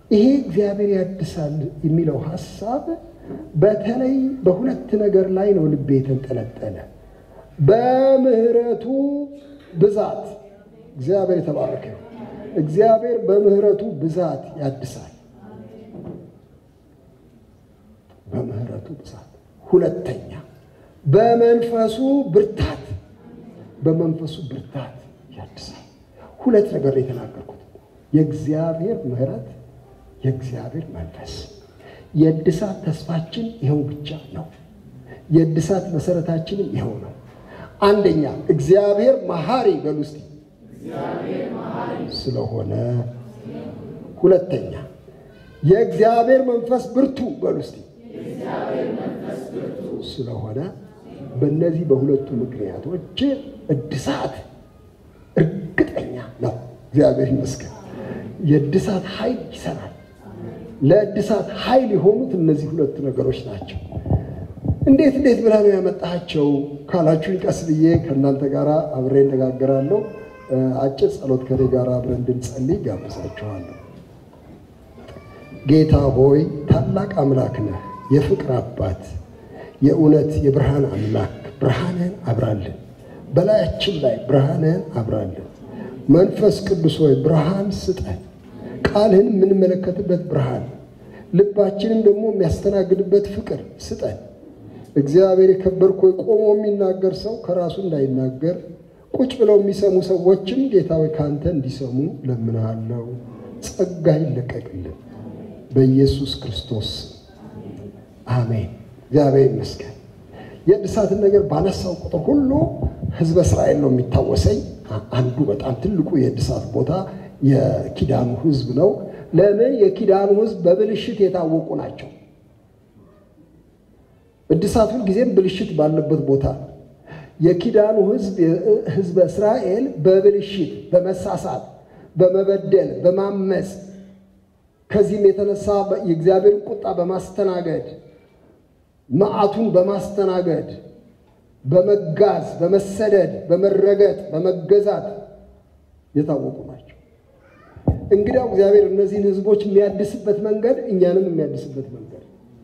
ይሄ እግዚአብሔር ያድሳል የሚለው ሀሳብ በተለይ በሁለት ነገር ላይ ነው ልቤ የተንጠለጠለ። በምህረቱ ብዛት እግዚአብሔር የተባረከ ነው። እግዚአብሔር በምህረቱ ብዛት ያድሳል። በምህረቱ ብዛት። ሁለተኛ በመንፈሱ ብርታት፣ በመንፈሱ ብርታት ያድሳል። ሁለት ነገር ነው የተናገርኩት። የእግዚአብሔር ምህረት፣ የእግዚአብሔር መንፈስ። የእድሳት ተስፋችን ይኸው ብቻ ነው። የእድሳት መሰረታችንም ይኸው ነው። አንደኛ እግዚአብሔር መሐሪ በሉ እስቲ ስለሆነ፣ ሁለተኛ የእግዚአብሔር መንፈስ ብርቱ በሉ እስቲ ስለሆነ፣ በእነዚህ በሁለቱ ምክንያቶች እድሳት እርግጠኛ ነው። እግዚአብሔር ይመስገን። የእድሳት ኃይል ይሰራል። ለእድሳት ኃይል የሆኑት እነዚህ ሁለቱ ነገሮች ናቸው። እንዴት እንዴት ብለህ ነው ያመጣሃቸው ካላችሁኝ፣ ቀስ ብዬ ከእናንተ ጋር አብሬ እነጋገራለሁ። አጭር ጸሎት ከኔ ጋር አብረን እንድንጸልይ ጋብዛችኋለሁ። ጌታ ሆይ ታላቅ አምላክ ነህ፣ የፍቅር አባት፣ የእውነት የብርሃን አምላክ። ብርሃንህን አብራልን፣ በላያችን ላይ ብርሃንህን አብራልን። መንፈስ ቅዱስ ሆይ ብርሃን ስጠን፣ ቃልህን የምንመለከትበት ብርሃን፣ ልባችንም ደግሞ የሚያስተናግድበት ፍቅር ስጠን። እግዚአብሔር የከበርክ ሆይ ቆሞ የሚናገር ሰው ከራሱ እንዳይናገር ቁጭ ብለው የሚሰሙ ሰዎችም ጌታ ሆይ ከአንተ እንዲሰሙ ለምንሃለው። ጸጋ ይለቀቅልን በኢየሱስ ክርስቶስ አሜን። እግዚአብሔር ይመስገን። የእድሳትን ነገር ባነሳው ቁጥር ሁሉ ሕዝበ እስራኤል ነው የሚታወሰኝ። አንዱ በጣም ትልቁ የእድሳት ቦታ የኪዳኑ ሕዝብ ነው። ለምን? የኪዳኑ ሕዝብ በብልሽት የታወቁ ናቸው። እድሳት ሁልጊዜም ብልሽት ባለበት ቦታ ነው። የኪዳኑ ሕዝብ ሕዝበ እስራኤል በብልሽት በመሳሳት በመበደል በማመፅ ከዚህም የተነሳ የእግዚአብሔርን ቁጣ በማስተናገድ መዓቱን በማስተናገድ በመጋዝ በመሰደድ በመረገጥ በመገዛት የታወቁ ናቸው። እንግዲያው እግዚአብሔር እነዚህን ሕዝቦች የሚያድስበት መንገድ እኛንም የሚያድስበት መንገድ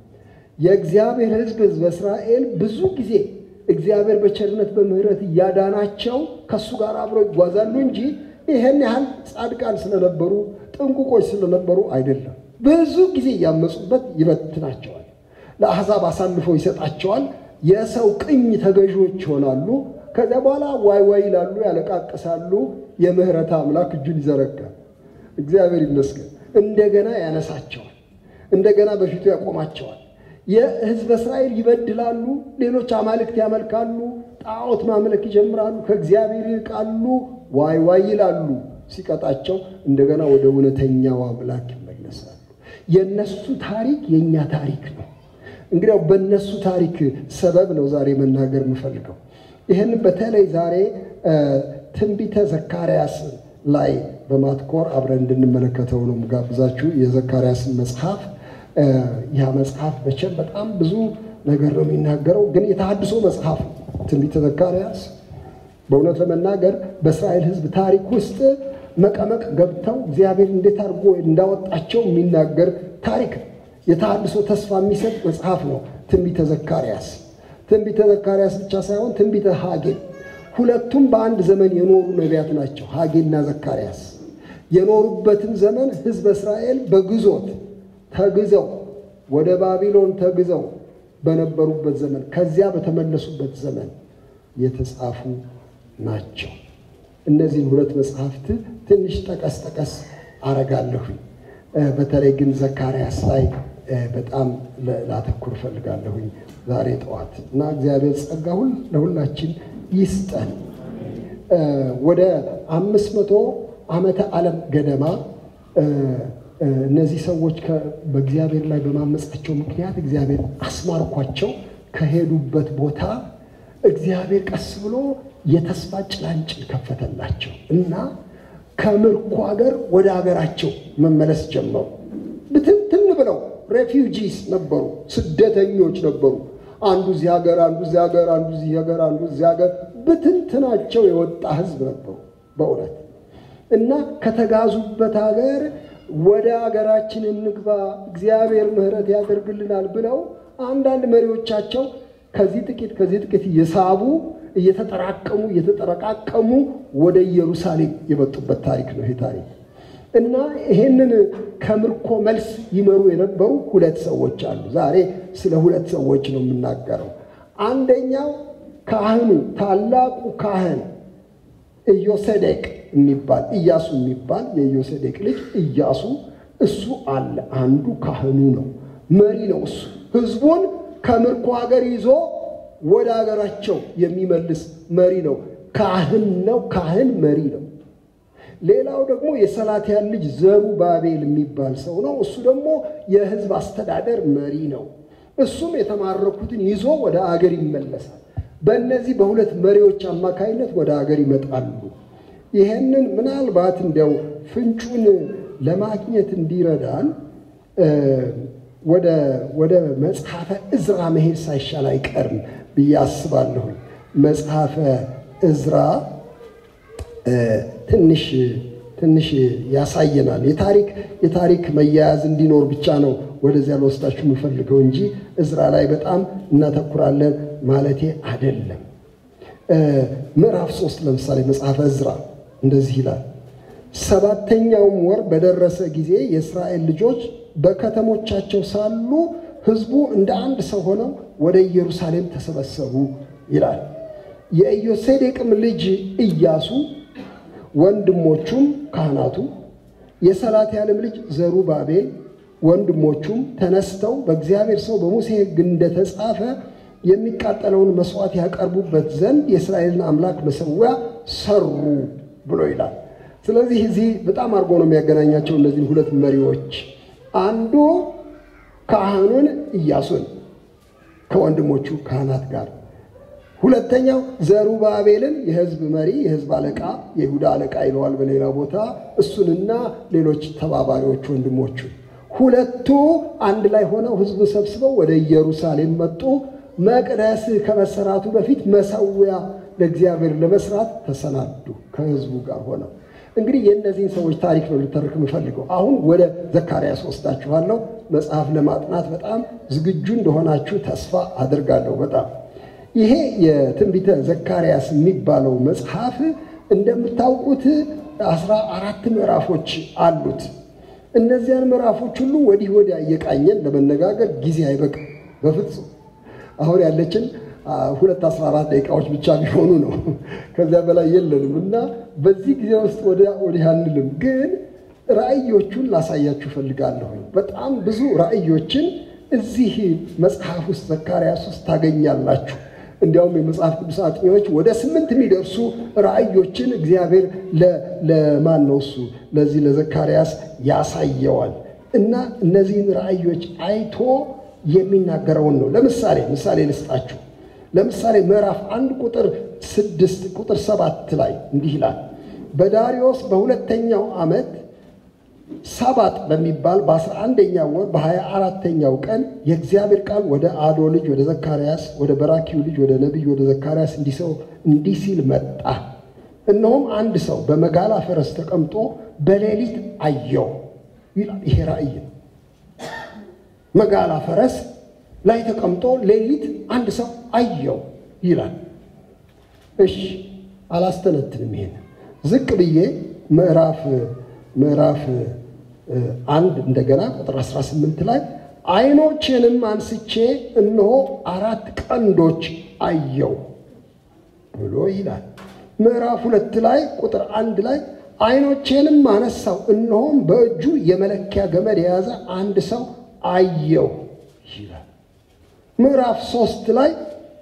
የእግዚአብሔር ሕዝብ ሕዝበ እስራኤል ብዙ ጊዜ እግዚአብሔር በቸርነት በምሕረት እያዳናቸው ከእሱ ጋር አብረው ይጓዛሉ እንጂ ይህን ያህል ጻድቃን ስለነበሩ ጥንቁቆች ስለነበሩ አይደለም። ብዙ ጊዜ እያመፁበት ይበትናቸዋል። ለአሕዛብ አሳልፎ ይሰጣቸዋል። የሰው ቅኝ ተገዢዎች ይሆናሉ። ከዚያ በኋላ ዋይ ዋይ ይላሉ፣ ያለቃቅሳሉ። የምህረት አምላክ እጁን ይዘረጋል። እግዚአብሔር ይመስገን። እንደገና ያነሳቸዋል። እንደገና በፊቱ ያቆማቸዋል። የሕዝበ እስራኤል ይበድላሉ። ሌሎች አማልክት ያመልካሉ። ጣዖት ማምለክ ይጀምራሉ። ከእግዚአብሔር ይርቃሉ። ዋይ ዋይ ይላሉ። ሲቀጣቸው እንደገና ወደ እውነተኛው አምላክ ይመለሳሉ። የእነሱ ታሪክ የእኛ ታሪክ ነው። እንግዲያው በእነሱ ታሪክ ሰበብ ነው ዛሬ መናገር የምፈልገው። ይህን በተለይ ዛሬ ትንቢተ ዘካርያስ ላይ በማትኮር አብረን እንድንመለከተው ነው ጋብዛችሁ የዘካርያስን መጽሐፍ ያ መጽሐፍ መቼም በጣም ብዙ ነገር ነው የሚናገረው፣ ግን የተሐድሶ መጽሐፍ ነው ትንቢተ ዘካርያስ። በእውነት ለመናገር በእስራኤል ሕዝብ ታሪክ ውስጥ መቀመቅ ገብተው እግዚአብሔር እንዴት አድርጎ እንዳወጣቸው የሚናገር ታሪክ ነው። የተሐድሶ ተስፋ የሚሰጥ መጽሐፍ ነው ትንቢተ ዘካርያስ። ትንቢተ ዘካርያስ ብቻ ሳይሆን ትንቢተ ሐጌ፣ ሁለቱም በአንድ ዘመን የኖሩ ነቢያት ናቸው። ሐጌና ዘካርያስ የኖሩበትን ዘመን ሕዝበ እስራኤል በግዞት ተግዘው ወደ ባቢሎን ተግዘው በነበሩበት ዘመን ከዚያ በተመለሱበት ዘመን የተጻፉ ናቸው። እነዚህን ሁለት መጽሐፍት ትንሽ ጠቀስ ጠቀስ አረጋለሁኝ። በተለይ ግን ዘካርያስ ላይ በጣም ላተኩር እፈልጋለሁኝ ዛሬ ጠዋት እና እግዚአብሔር ጸጋ ሁል ለሁላችን ይስጠን። ወደ አምስት መቶ ዓመተ ዓለም ገደማ እነዚህ ሰዎች በእግዚአብሔር ላይ በማመጻቸው ምክንያት እግዚአብሔር አስማርኳቸው ከሄዱበት ቦታ እግዚአብሔር ቀስ ብሎ የተስፋ ጭላንጭል ከፈተላቸው እና ከምርኮ ሀገር ወደ ሀገራቸው መመለስ ጀመሩ። ብትንትን ብለው ሬፊውጂስ ነበሩ፣ ስደተኞች ነበሩ። አንዱ እዚህ ሀገር፣ አንዱ እዚህ ሀገር፣ አንዱ እዚህ ሀገር፣ አንዱ እዚህ ሀገር፣ ብትንትናቸው የወጣ ህዝብ ነበሩ በእውነት እና ከተጋዙበት ሀገር ወደ አገራችን እንግባ፣ እግዚአብሔር ምሕረት ያደርግልናል ብለው አንዳንድ መሪዎቻቸው ከዚህ ጥቂት ከዚህ ጥቂት እየሳቡ እየተጠራቀሙ እየተጠረቃቀሙ ወደ ኢየሩሳሌም የመጡበት ታሪክ ነው ይሄ ታሪክ እና ይሄንን ከምርኮ መልስ ይመሩ የነበሩ ሁለት ሰዎች አሉ። ዛሬ ስለ ሁለት ሰዎች ነው የምናገረው። አንደኛው ካህኑ ታላቁ ካህን ኢዮሴዴቅ የሚባል ኢያሱ የሚባል የኢዮሴዴቅ ልጅ ኢያሱ እሱ አለ። አንዱ ካህኑ ነው፣ መሪ ነው። እሱ ህዝቡን ከምርኮ ሀገር ይዞ ወደ ሀገራቸው የሚመልስ መሪ ነው። ካህን ነው። ካህን መሪ ነው። ሌላው ደግሞ የሰላትያል ልጅ ዘሩባቤል የሚባል ሰው ነው። እሱ ደግሞ የህዝብ አስተዳደር መሪ ነው። እሱም የተማረኩትን ይዞ ወደ አገር ይመለሳል። በእነዚህ በሁለት መሪዎች አማካይነት ወደ አገር ይመጣሉ። ይሄንን ምናልባት እንዲያው ፍንጩን ለማግኘት እንዲረዳን ወደ መጽሐፈ እዝራ መሄድ ሳይሻል አይቀርም ብዬ አስባለሁ። መጽሐፈ እዝራ ትንሽ ትንሽ ያሳየናል። የታሪክ የታሪክ መያያዝ እንዲኖር ብቻ ነው ወደዚያ ልወስዳችሁ የምፈልገው እንጂ እዝራ ላይ በጣም እናተኩራለን ማለቴ አይደለም። ምዕራፍ ሶስት ለምሳሌ መጽሐፈ እዝራ እንደዚህ ይላል። ሰባተኛውም ወር በደረሰ ጊዜ የእስራኤል ልጆች በከተሞቻቸው ሳሉ ሕዝቡ እንደ አንድ ሰው ሆነው ወደ ኢየሩሳሌም ተሰበሰቡ ይላል። የኢዮሴዴቅም ልጅ ኢያሱ ወንድሞቹም ካህናቱ የሰላትያልም ልጅ ዘሩባቤል ወንድሞቹም ተነስተው በእግዚአብሔር ሰው በሙሴ ሕግ እንደተጻፈ የሚቃጠለውን መስዋዕት ያቀርቡበት ዘንድ የእስራኤልን አምላክ መሠዊያ ሰሩ ብሎ ይላል። ስለዚህ እዚህ በጣም አድርጎ ነው የሚያገናኛቸው እነዚህን ሁለት መሪዎች። አንዱ ካህኑን ኢያሱን ከወንድሞቹ ካህናት ጋር ሁለተኛው ዘሩባቤልን የህዝብ መሪ የህዝብ አለቃ የይሁዳ አለቃ ይለዋል በሌላ ቦታ እሱንና ሌሎች ተባባሪዎች ወንድሞቹ ሁለቱ አንድ ላይ ሆነው ህዝቡን ሰብስበው ወደ ኢየሩሳሌም መጡ። መቅደስ ከመሰራቱ በፊት መሰዊያ ለእግዚአብሔር ለመስራት ተሰናዱ ከህዝቡ ጋር ሆነው። እንግዲህ የእነዚህን ሰዎች ታሪክ ነው ልተርክ የምፈልገው። አሁን ወደ ዘካርያስ ወስዳችኋለሁ። መጽሐፍ ለማጥናት በጣም ዝግጁ እንደሆናችሁ ተስፋ አድርጋለሁ። በጣም ይሄ የትንቢተ ዘካርያስ የሚባለው መጽሐፍ እንደምታውቁት አስራ አራት ምዕራፎች አሉት። እነዚያን ምዕራፎች ሁሉ ወዲህ ወዲያ እየቃኘን ለመነጋገር ጊዜ አይበቅም በፍጹም። አሁን ያለችን ሁለት አስራ አራት ደቂቃዎች ብቻ ቢሆኑ ነው። ከዚያ በላይ የለንም እና በዚህ ጊዜ ውስጥ ወዲህ አንልም። ግን ራእዮቹን ላሳያችሁ ፈልጋለሁ። በጣም ብዙ ራእዮችን እዚህ መጽሐፍ ውስጥ ዘካርያስ ውስጥ ታገኛላችሁ። እንዲያውም የመጽሐፍ ቅዱስ አጥኚዎች ወደ ስምንት የሚደርሱ ራእዮችን እግዚአብሔር ለማን ነው እሱ ለዚህ ለዘካርያስ ያሳየዋል እና እነዚህን ራእዮች አይቶ የሚናገረውን ነው። ለምሳሌ ምሳሌ ልስጣችሁ። ለምሳሌ ምዕራፍ አንድ ቁጥር ስድስት ቁጥር ሰባት ላይ እንዲህ ይላል በዳሪዮስ በሁለተኛው ዓመት ሳባጥ በሚባል በአስራ አንደኛው ወር በሀያ አራተኛው ቀን የእግዚአብሔር ቃል ወደ አዶ ልጅ ወደ ዘካርያስ ወደ በራኪው ልጅ ወደ ነቢይ ወደ ዘካርያስ እንዲሰው እንዲህ ሲል መጣ። እነሆም አንድ ሰው በመጋላ ፈረስ ተቀምጦ በሌሊት አየው ይላል። ይሄ ራእይ ነው። መጋላ ፈረስ ላይ ተቀምጦ ሌሊት አንድ ሰው አየው ይላል። እሺ አላስተነትንም። ይሄን ዝቅ ብዬ ምዕራፍ ምዕራፍ አንድ እንደገና ቁጥር 18 ላይ ዓይኖቼንም አንስቼ እነሆ አራት ቀንዶች አየው ብሎ ይላል። ምዕራፍ ሁለት ላይ ቁጥር አንድ ላይ ዓይኖቼንም አነሳው እነሆም በእጁ የመለኪያ ገመድ የያዘ አንድ ሰው አየው ይላል። ምዕራፍ ሶስት ላይ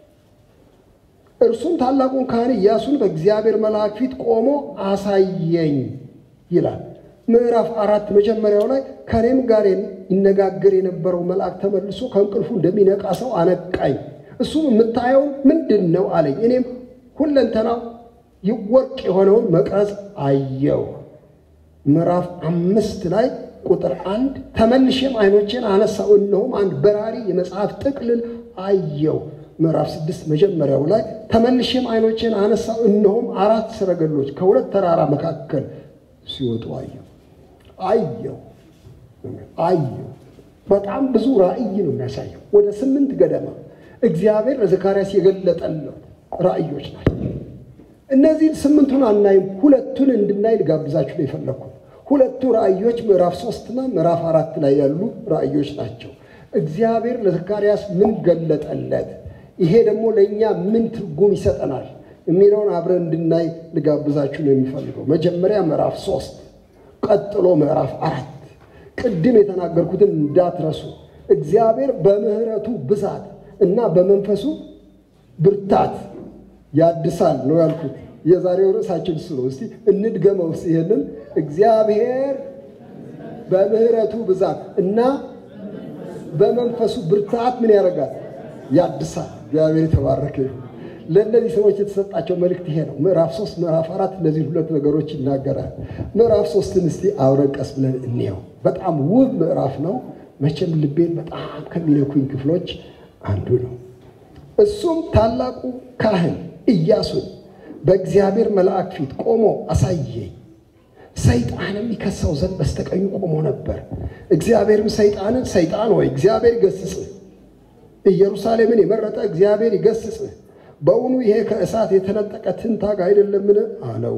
እርሱም ታላቁን ካህን ኢያሱን በእግዚአብሔር መልአክ ፊት ቆሞ አሳየኝ ይላል። ምዕራፍ አራት መጀመሪያው ላይ ከኔም ጋር ይነጋገር የነበረው መልአክ ተመልሶ ከእንቅልፉ እንደሚነቃ ሰው አነቃኝ። እሱም የምታየው ምንድን ነው አለኝ። እኔም ሁለንተናው ወርቅ የሆነውን መቅረዝ አየው። ምዕራፍ አምስት ላይ ቁጥር አንድ ተመልሼም ዓይኖቼን አነሳው፣ እነሆም አንድ በራሪ የመጽሐፍ ጥቅልል አየው። ምዕራፍ ስድስት መጀመሪያው ላይ ተመልሼም ዓይኖቼን አነሳው፣ እነሆም አራት ሰረገሎች ከሁለት ተራራ መካከል ሲወጡ አየው አየው አየሁ። በጣም ብዙ ራእይ ነው የሚያሳየው። ወደ ስምንት ገደማ እግዚአብሔር ለዘካርያስ የገለጠለት ራእዮች ናቸው። እነዚህን ስምንቱን አናይም። ሁለቱን እንድናይ ልጋብዛችሁ ነው የፈለግኩት። ሁለቱ ራእዮች ምዕራፍ ሶስትና ምዕራፍ አራት ላይ ያሉ ራእዮች ናቸው። እግዚአብሔር ለዘካርያስ ምን ገለጠለት፣ ይሄ ደግሞ ለእኛ ምን ትርጉም ይሰጠናል የሚለውን አብረን እንድናይ ልጋብዛችሁ ነው የሚፈልገው። መጀመሪያ ምዕራፍ ሶስት ቀጥሎ ምዕራፍ አራት ቅድም የተናገርኩትን እንዳትረሱ። እግዚአብሔር በምሕረቱ ብዛት እና በመንፈሱ ብርታት ያድሳል ነው ያልኩት። የዛሬው ርዕሳችን እሱ ነው። እስቲ እንድገመው። እስቲ ይሄንን እግዚአብሔር በምሕረቱ ብዛት እና በመንፈሱ ብርታት ምን ያደርጋል? ያድሳል። እግዚአብሔር የተባረከ ይሁን። ለእነዚህ ሰዎች የተሰጣቸው መልእክት ይሄ ነው። ምዕራፍ ሶስት ምዕራፍ አራት እነዚህ ሁለት ነገሮች ይናገራል። ምዕራፍ ሶስትን እስቲ አብረን ቀስ ብለን እንየው። በጣም ውብ ምዕራፍ ነው። መቼም ልቤን በጣም ከሚነኩኝ ክፍሎች አንዱ ነው። እሱም ታላቁ ካህን ኢያሱን በእግዚአብሔር መልአክ ፊት ቆሞ አሳየኝ። ሰይጣንም ይከሳው ዘንድ በስተቀኙ ቆሞ ነበር። እግዚአብሔርም ሰይጣንን ሰይጣን ሆይ እግዚአብሔር ይገስጽህ፣ ኢየሩሳሌምን የመረጠ እግዚአብሔር ይገስጽህ፣ በውኑ ይሄ ከእሳት የተነጠቀ ትንታግ አይደለምን? አለው።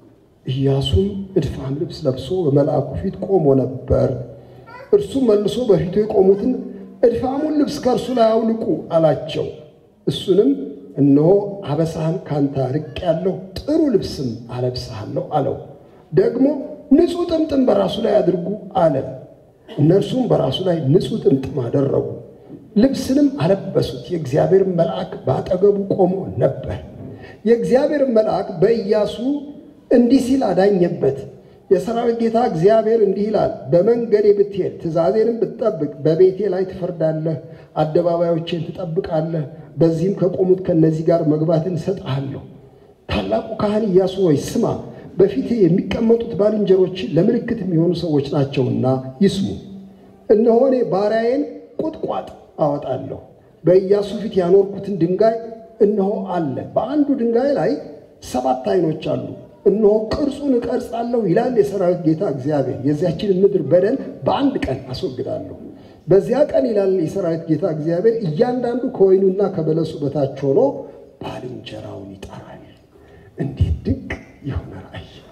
ኢያሱም እድፋም ልብስ ለብሶ በመልአኩ ፊት ቆሞ ነበር። እርሱም መልሶ በፊቱ የቆሙትን እድፋሙን ልብስ ከእርሱ ላይ አውልቁ አላቸው። እሱንም እነሆ አበሳህን ካንተ አርቄአለሁ፣ ጥሩ ልብስም አለብስሃለሁ አለው። ደግሞ ንጹሕ ጥምጥም በራሱ ላይ አድርጉ አለ። እነርሱም በራሱ ላይ ንጹሕ ጥምጥም አደረጉ፣ ልብስንም አለበሱት። የእግዚአብሔር መልአክ በአጠገቡ ቆሞ ነበር። የእግዚአብሔር መልአክ በኢያሱ እንዲህ ሲል አዳኘበት። የሰራዊት ጌታ እግዚአብሔር እንዲህ ይላል፣ በመንገዴ ብትሄድ ትእዛዜንም ብትጠብቅ በቤቴ ላይ ትፈርዳለህ፣ አደባባዮቼን ትጠብቃለህ። በዚህም ከቆሙት ከእነዚህ ጋር መግባትን እሰጥሃለሁ። ታላቁ ካህን ኢያሱ ሆይ ስማ፣ በፊቴ የሚቀመጡት ባልንጀሮች ለምልክት የሚሆኑ ሰዎች ናቸውና ይስሙ። እነሆ እኔ ባሪያዬን ቁጥቋጥ አወጣለሁ። በኢያሱ ፊት ያኖርኩትን ድንጋይ እነሆ አለ። በአንዱ ድንጋይ ላይ ሰባት ዓይኖች አሉ። እነሆ ቅርጹን እቀርጻለሁ ይላል የሰራዊት ጌታ እግዚአብሔር። የዚያችንን ምድር በደል በአንድ ቀን አስወግዳለሁ። በዚያ ቀን ይላል የሰራዊት ጌታ እግዚአብሔር፣ እያንዳንዱ ከወይኑና ከበለሱ በታች ሆኖ ባልንጀራውን ይጠራል። እንዴት ድንቅ የሆነ ራእይ ነው!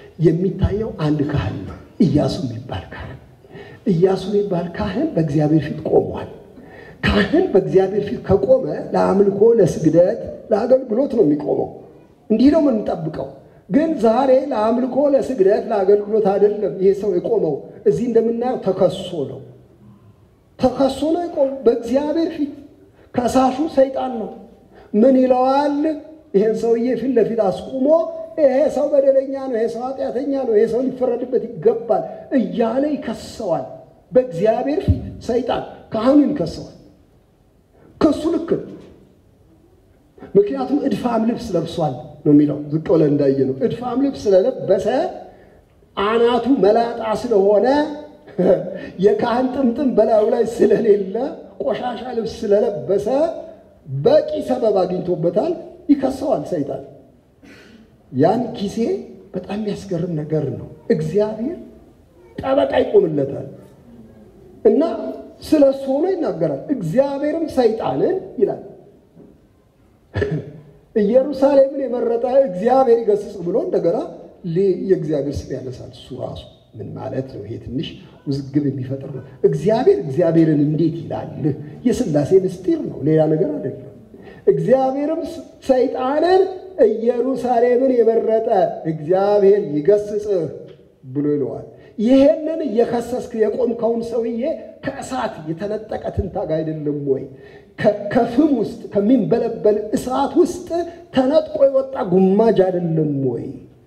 የሚታየው አንድ ካህን ነው፣ ኢያሱ የሚባል ካህን። ኢያሱ የሚባል ካህን በእግዚአብሔር ፊት ቆሟል። ካህን በእግዚአብሔር ፊት ከቆመ ለአምልኮ፣ ለስግደት፣ ለአገልግሎት ነው የሚቆመው። እንዲህ ነው የምንጠብቀው። ግን ዛሬ ለአምልኮ፣ ለስግደት፣ ለአገልግሎት አይደለም ይሄ ሰው የቆመው። እዚህ እንደምናየው ተከሶ ነው ተከሶ ነው የቆመው በእግዚአብሔር ፊት። ከሳሹ ሰይጣን ነው። ምን ይለዋል? ይሄን ሰውዬ ፊት ለፊት አስቁሞ ይሄ ሰው በደለኛ ነው፣ ይሄ ሰው ኃጢአተኛ ነው፣ ይሄ ሰው ሊፈረድበት ይገባል እያለ ይከሰዋል። በእግዚአብሔር ፊት ሰይጣን ካህኑን ይከሰዋል። ክሱ ልክ ነው። ምክንያቱም እድፋም ልብስ ለብሷል ነው የሚለው። ዝቅ ብለን እንዳየ ነው። እድፋም ልብስ ስለለበሰ አናቱ መላጣ ስለሆነ የካህን ጥምጥም በላዩ ላይ ስለሌለ ቆሻሻ ልብስ ስለለበሰ በቂ ሰበብ አግኝቶበታል። ይከሰዋል ሰይጣን። ያን ጊዜ በጣም የሚያስገርም ነገር ነው። እግዚአብሔር ጠበቃ ይቆምለታል እና ስለ እሱ ሆኖ ይናገራል። እግዚአብሔርም ሰይጣንን ይላል ኢየሩሳሌምን የመረጠ እግዚአብሔር ይገስጽ ብሎ እንደገና የእግዚአብሔር ስም ያነሳል። እሱ ራሱ ምን ማለት ነው? ይሄ ትንሽ ውዝግብ የሚፈጥር ነው። እግዚአብሔር እግዚአብሔርን እንዴት ይላል? የሥላሴ ምስጢር ነው፣ ሌላ ነገር አይደለም። እግዚአብሔርም ሰይጣንን ኢየሩሳሌምን የመረጠ እግዚአብሔር ይገስጽህ ብሎ ይለዋል። ይሄንን እየከሰስክ የቆምከውን ሰውዬ ከእሳት የተነጠቀ ትንታግ አይደለም ወይ? ከፍም ውስጥ ከሚንበለበል እሳት ውስጥ ተነጥቆ የወጣ ጉማጅ አይደለም ወይ?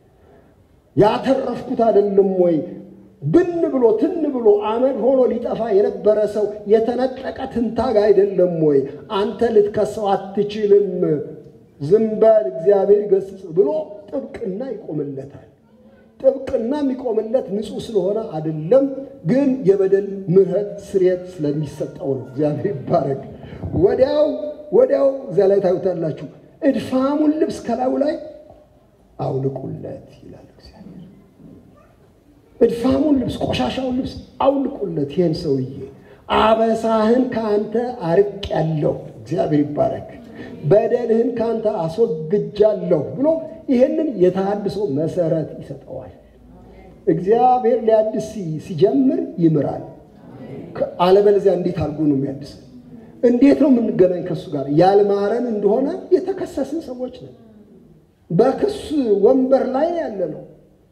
ያተረፍኩት አይደለም ወይ? ብን ብሎ ትን ብሎ አመድ ሆኖ ሊጠፋ የነበረ ሰው የተነጠቀ ትንታግ አይደለም ወይ? አንተ ልትከሰው አትችልም። ዝም በል እግዚአብሔር ይገስጽ ብሎ ጥብቅና ይቆምለታል። ጥብቅና የሚቆምለት ንጹሕ ስለሆነ አይደለም፣ ግን የበደል ምሕረት ስርየት ስለሚሰጠው ነው። እግዚአብሔር ይባረክ። ወዲያው ወዲያው እዚያ ላይ ታዩታላችሁ። እድፋሙን ልብስ ከላዩ ላይ አውልቁለት ይላል እግዚአብሔር። እድፋሙን ልብስ፣ ቆሻሻውን ልብስ አውልቁለት። ይህን ሰውዬ አበሳህን ከአንተ አርቅ ያለው እግዚአብሔር ይባረክ፣ በደልህን ከአንተ አስወግጃለሁ ብሎ ይህንን የተሃድሶ መሰረት ይሰጠዋል። እግዚአብሔር ሊያድስ ሲጀምር ይምራል። አለበለዚያ እንዴት አድርጎ ነው የሚያድስ? እንዴት ነው የምንገናኝ ከእሱ ጋር? ያልማረን እንደሆነ የተከሰስን ሰዎች ነን። በክስ ወንበር ላይ ያለ ነው።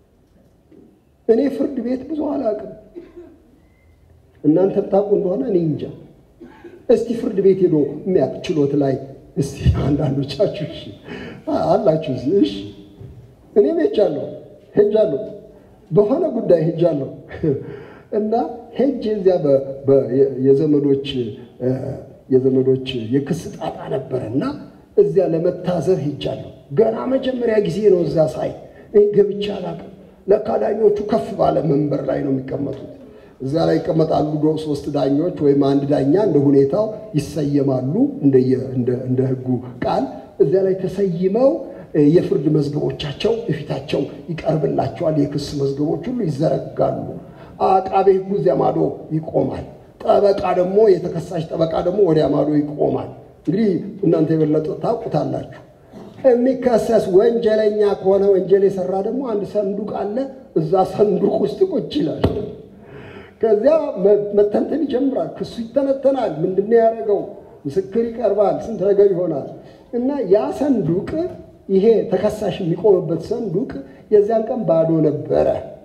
እኔ ፍርድ ቤት ብዙ አላውቅም። እናንተ ታውቁ እንደሆነ እኔ እንጃ። እስቲ ፍርድ ቤት ሄዶ የሚያውቅ ችሎት ላይ እስቲ አንዳንዶቻችሁ እሺ አላችሁ። እሺ እኔም ሄጃለሁ ሄጃለሁ በሆነ ጉዳይ ሄጃለሁ እና ሄጅ እዚያ የዘመዶች የዘመዶች የክስ ጣጣ ነበረ እና እዚያ ለመታዘብ ሄጃለሁ። ገና መጀመሪያ ጊዜ ነው እዛ ሳይ ገብቼ አላውቅም። ለካ ዳኞቹ ከፍ ባለ መንበር ላይ ነው የሚቀመጡት። እዛ ላይ ይቀመጣሉ ሶስት ዳኞች ወይም አንድ ዳኛ እንደ ሁኔታው ይሰየማሉ። እንደ ሕጉ ቃል እዚያ ላይ ተሰይመው የፍርድ መዝገቦቻቸው እፊታቸው ይቀርብላቸዋል። የክስ መዝገቦች ሁሉ ይዘረጋሉ። አቃቤ ሕጉ እዚያ ማዶ ይቆማል። ጠበቃ ደግሞ የተከሳሽ ጠበቃ ደግሞ ወዲያ ማዶ ይቆማል። እንግዲህ እናንተ የበለጠ ታውቁታላችሁ። የሚከሰስ ወንጀለኛ ከሆነ ወንጀል የሰራ ደግሞ አንድ ሰንዱቅ አለ። እዛ ሰንዱቅ ውስጥ ቁጭ ይላል። ከዚያ መተንተን ይጀምራል። ክሱ ይተነተናል። ምንድን ያደረገው? ምስክር ይቀርባል። ስንት ነገር ይሆናል እና ያ ሰንዱቅ ይሄ ተከሳሽ የሚቆምበት ሰንዱቅ የዚያን ቀን ባዶ ነበረ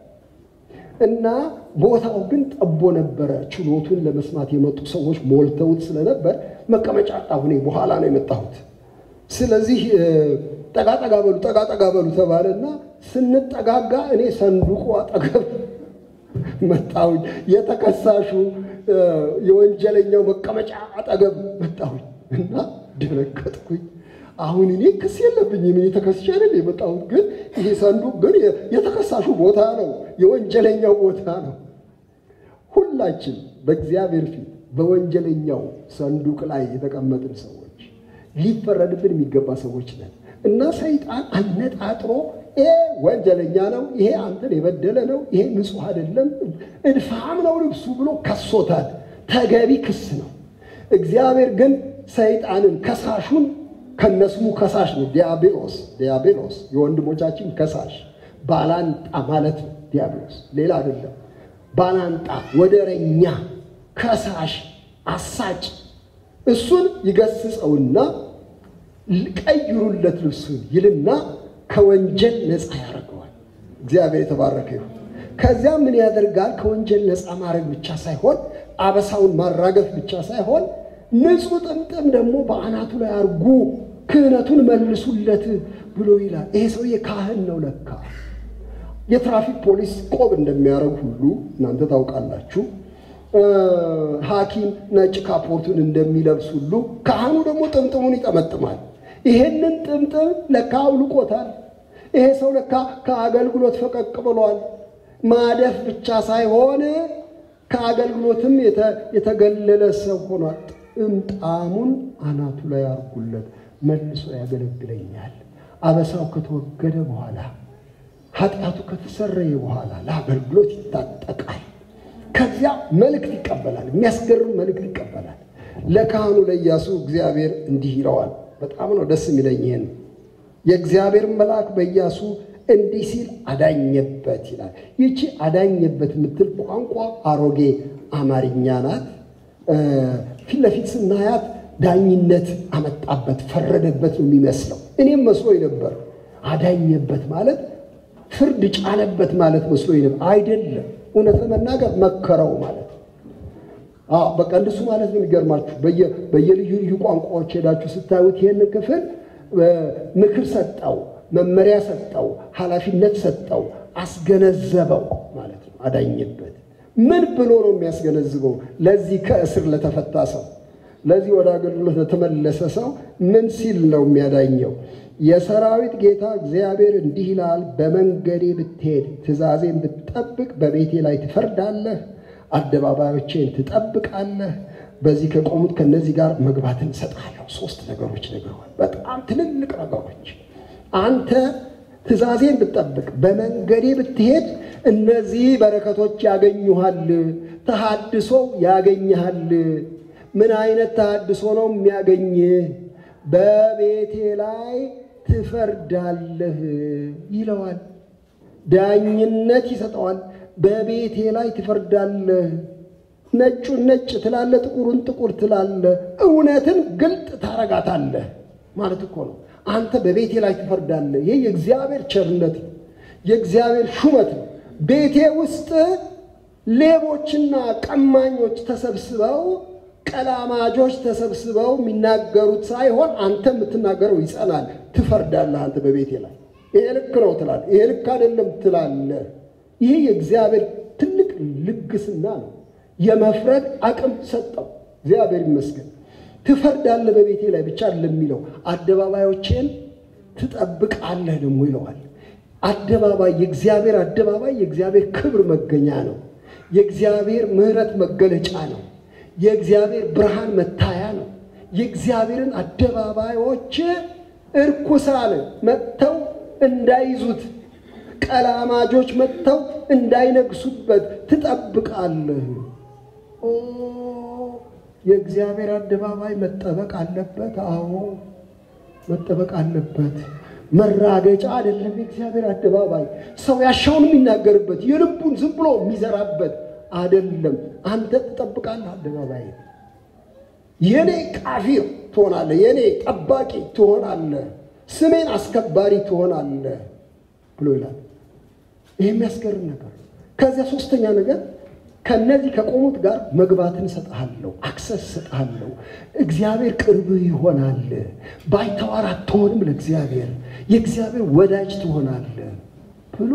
እና ቦታው ግን ጠቦ ነበረ። ችሎቱን ለመስማት የመጡ ሰዎች ሞልተውት ስለነበር መቀመጫ አጣሁ። እኔ በኋላ ነው የመጣሁት። ስለዚህ ጠጋ ጠጋ በሉ ጠጋ ጠጋ በሉ ተባለና ስንጠጋጋ እኔ ሰንዱቁ አጠገብ መጣሁኝ። የተከሳሹ የወንጀለኛው መቀመጫ አጠገብ መጣሁኝ እና ደነገጥኩኝ። አሁን እኔ ክስ የለብኝም። እኔ ተከስሼ አይደል የመጣሁት። ግን ይሄ ሰንዱቅ ግን የተከሳሹ ቦታ ነው፣ የወንጀለኛው ቦታ ነው። ሁላችን በእግዚአብሔር ፊት በወንጀለኛው ሰንዱቅ ላይ የተቀመጥን ሰዎች ሊፈረድብን የሚገባ ሰዎች ነን እና ሰይጣን አነጣጥሮ ይሄ ወንጀለኛ ነው፣ ይሄ አንተን የበደለ ነው፣ ይሄ ንጹሕ አይደለም፣ እድፋም ነው ልብሱ ብሎ ከሶታል። ተገቢ ክስ ነው። እግዚአብሔር ግን ሰይጣንን ከሳሹን ከነስሙ ከሳሽ ነው። ዲያብሎስ ዲያብሎስ የወንድሞቻችን ከሳሽ ባላንጣ ማለት ነው። ዲያብሎስ ሌላ አይደለም። ባላንጣ፣ ወደረኛ፣ ከሳሽ፣ አሳጭ እሱን ይገስጸውና ቀይሩለት ልብሱን ይልና ከወንጀል ነፃ ያደርገዋል። እግዚአብሔር የተባረከ ይሁን። ከዚያ ምን ያደርጋል? ከወንጀል ነፃ ማድረግ ብቻ ሳይሆን አበሳውን ማራገፍ ብቻ ሳይሆን ንጹሕ ጥምጥም ደግሞ በአናቱ ላይ አርጉ፣ ክህነቱን መልሱለት ብሎ ይላል። ይሄ ሰውዬ ካህን ነው ለካ። የትራፊክ ፖሊስ ቆብ እንደሚያደርግ ሁሉ እናንተ ታውቃላችሁ። ሐኪም ነጭ ካፖርቱን እንደሚለብስ ሁሉ ካህኑ ደግሞ ጥምጥሙን ይጠመጥማል። ይሄንን ጥምጥም ለካ አውልቆታል። ይሄ ሰው ለካ ከአገልግሎት ፈቀቅ ብሏል። ማደፍ ብቻ ሳይሆን ከአገልግሎትም የተገለለ ሰው ሆኗል። ጥምጣሙን አናቱ ላይ አርጉለት፣ መልሶ ያገለግለኛል። አበሳው ከተወገደ በኋላ ኃጢአቱ ከተሰረየ በኋላ ለአገልግሎት ይታጠቃል። ከዚያ መልእክት ይቀበላል። የሚያስገርም መልእክት ይቀበላል። ለካህኑ ለኢያሱ እግዚአብሔር እንዲህ ይለዋል። በጣም ነው ደስ የሚለኝ ይሄን የእግዚአብሔር መልአክ በኢያሱ እንዲህ ሲል አዳኘበት ይላል። ይቺ አዳኘበት የምትል ቋንቋ አሮጌ አማርኛ ናት። ፊት ለፊት ስናያት ዳኝነት አመጣበት፣ ፈረደበት ነው የሚመስለው። እኔም መስሎኝ ነበር። አዳኘበት ማለት ፍርድ ጫነበት ማለት መስሎኝ ነበር። አይደለም። እውነት ለመናገር መከረው ማለት ነው። በቃ እንደሱ ማለት ነው። የሚገርማችሁ በየልዩ ልዩ ቋንቋዎች ሄዳችሁ ስታዩት ይህንን ክፍል ምክር ሰጠው፣ መመሪያ ሰጠው፣ ኃላፊነት ሰጠው፣ አስገነዘበው ማለት ነው። አዳኘበት ምን ብሎ ነው የሚያስገነዝበው? ለዚህ ከእስር ለተፈታ ሰው፣ ለዚህ ወደ አገልግሎት ለተመለሰ ሰው ምን ሲል ነው የሚያዳኘው? የሰራዊት ጌታ እግዚአብሔር እንዲህ ይላል፣ በመንገዴ ብትሄድ ትእዛዜን ብትጠብቅ በቤቴ ላይ ትፈርዳለህ፣ አደባባዮቼን ትጠብቃለህ። በዚህ ከቆሙት ከነዚህ ጋር መግባትን እሰጥሃለሁ። ሶስት ነገሮች ነግረዋል። በጣም ትልልቅ ነገሮች። አንተ ትእዛዜን ብትጠብቅ በመንገዴ ብትሄድ እነዚህ በረከቶች ያገኙሃል። ተሃድሶ ያገኝሃል። ምን አይነት ተሃድሶ ነው የሚያገኝህ? በቤቴ ላይ ትፈርዳለህ ይለዋል። ዳኝነት ይሰጠዋል። በቤቴ ላይ ትፈርዳለህ። ነጩን ነጭ ትላለህ፣ ጥቁሩን ጥቁር ትላለህ። እውነትን ግልጥ ታረጋታለህ ማለት እኮ ነው። አንተ በቤቴ ላይ ትፈርዳለህ። ይህ የእግዚአብሔር ቸርነት ነው፣ የእግዚአብሔር ሹመት ነው። ቤቴ ውስጥ ሌቦችና ቀማኞች ተሰብስበው ቀላማጆች ተሰብስበው የሚናገሩት ሳይሆን አንተ የምትናገረው ይጸናል። ትፈርዳለህ። አንተ በቤቴ ላይ ይሄ ልክ ነው ትላለህ፣ ይሄ ልክ አይደለም ትላለህ። ይህ የእግዚአብሔር ትልቅ ልግስና ነው። የመፍረድ አቅም ሰጠው። እግዚአብሔር ይመስገን። ትፈርዳለህ በቤቴ ላይ ብቻ ለሚለው አደባባዮቼን ትጠብቃለህ ደግሞ ይለዋል። አደባባይ የእግዚአብሔር አደባባይ የእግዚአብሔር ክብር መገኛ ነው። የእግዚአብሔር ምሕረት መገለጫ ነው። የእግዚአብሔር ብርሃን መታያ ነው። የእግዚአብሔርን አደባባዮች እርኩሳን መጥተው እንዳይዙት፣ ቀላማጆች መጥተው እንዳይነግሱበት ትጠብቃለህ። ኦ የእግዚአብሔር አደባባይ መጠበቅ አለበት። አዎ መጠበቅ አለበት። መራገጫ አይደለም። የእግዚአብሔር አደባባይ ሰው ያሻውን የሚናገርበት የልቡን ዝም ብሎ የሚዘራበት አይደለም። አንተ ትጠብቃለህ። አደባባይ የኔ ቃፊር ትሆናለህ፣ የኔ ጠባቂ ትሆናለህ፣ ስሜን አስከባሪ ትሆናለህ ብሎ ይላል። ይህ የሚያስገርም ነገር። ከዚያ ሶስተኛ ነገር ከነዚህ ከቆሙት ጋር መግባትን እሰጥሃለሁ፣ አክሰስ እሰጥሃለሁ። እግዚአብሔር ቅርብ ይሆናል። ባይተዋር አትሆንም። ለእግዚአብሔር የእግዚአብሔር ወዳጅ ትሆናለህ ብሎ